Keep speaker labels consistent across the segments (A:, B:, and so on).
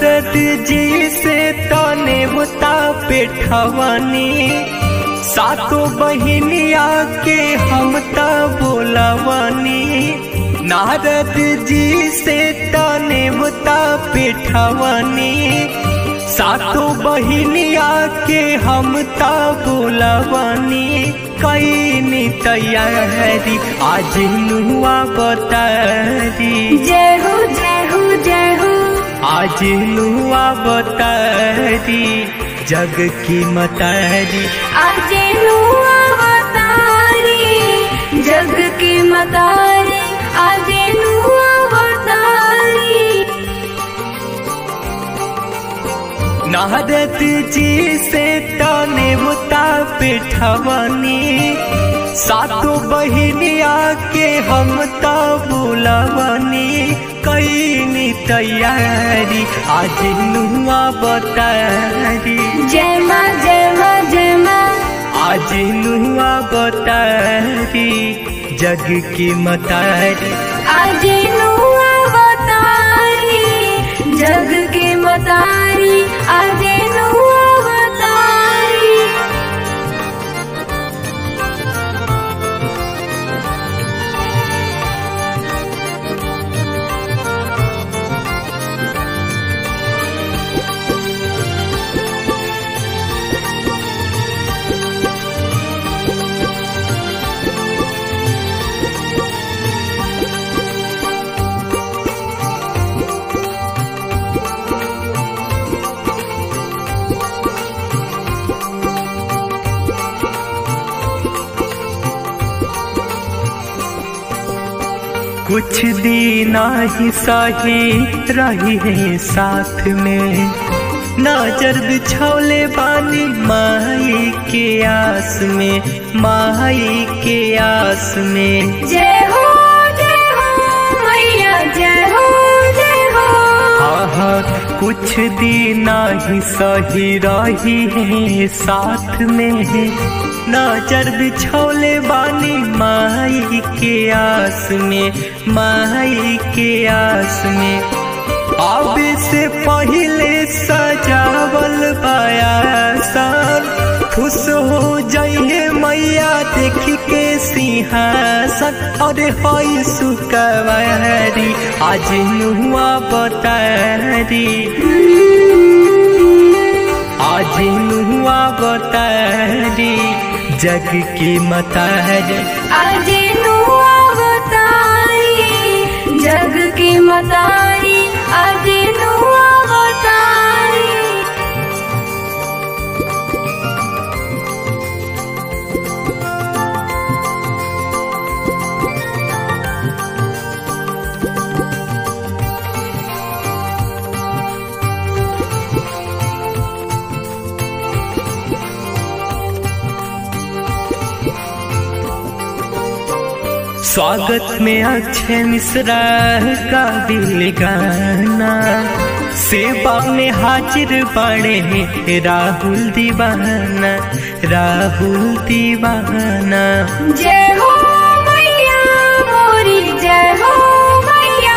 A: नारद जी से तने बुता पेठवनी सातो बहिनिया के हम त बोलवनी नारद जी से तने बुता पेठवनी सातो बहिनिया के हम त बोलवनी कैनी तैयारी आज नुआ बतारी
B: जय हो जय हो जय हो
A: आज नुआ बतारी जग की मतारी
B: आज नुआ बतारी जग की मतारी आज नुआ बतारी
A: नारद जी से तने मुता पिठवनी सातो बहिनिया के हम त बुलवनी कैनी तैयारी आज नुआ बतारी
B: जय माँ जय माँ जय माँ
A: आज नुआ बतारी जग की मतारी
B: आज नुआ बतारी जग की मतारी आज नुआ बतारी
A: कुछ दिन ही सही रही है साथ में नजर बिछौले बानी माई के आस में माई के आस में
B: जय हो जय हो मैया जय हो जय हो
A: आहा कुछ दिन ही सही रही है साथ में नजर बिछौले बानी माई के आस में माई के आस में अब से पहले सजावल बयासन खुश हो जाइए मैया देख के सिंहासन अरे हई सुकवारी आज नुआ बतारी आज नुआ बतारी जग की मतारी
B: आज नुआ बतारी जग की मतारी आज नुआ बतारी
A: स्वागत में अक्षय मिश्रा का दिल गाना सेवा में हाजिर बड़े राहुल दीवाना राहुल दीवाना
B: जय हो मैया मोरी जय हो मैया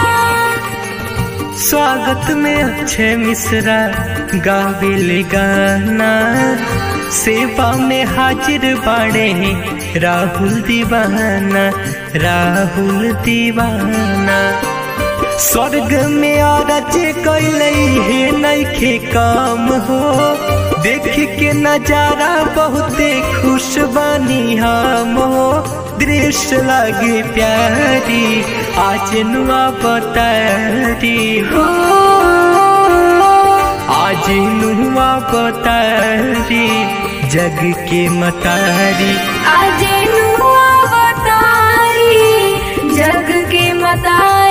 A: स्वागत में अक्षय मिश्रा गाविल गाना सेवा में हाजिर बड़े राहुल दीवाना राहुल दीवाना स्वर्ग में आरज कैले हे नैखे काम हो देख के नजारा बहुते खुश बनी हम हो दृश्य लगे प्यारी आज नुआ बतारी
B: हो
A: आज नुआ बतारी जग के मतारी
B: आज नुआ बतारी जग की मतारी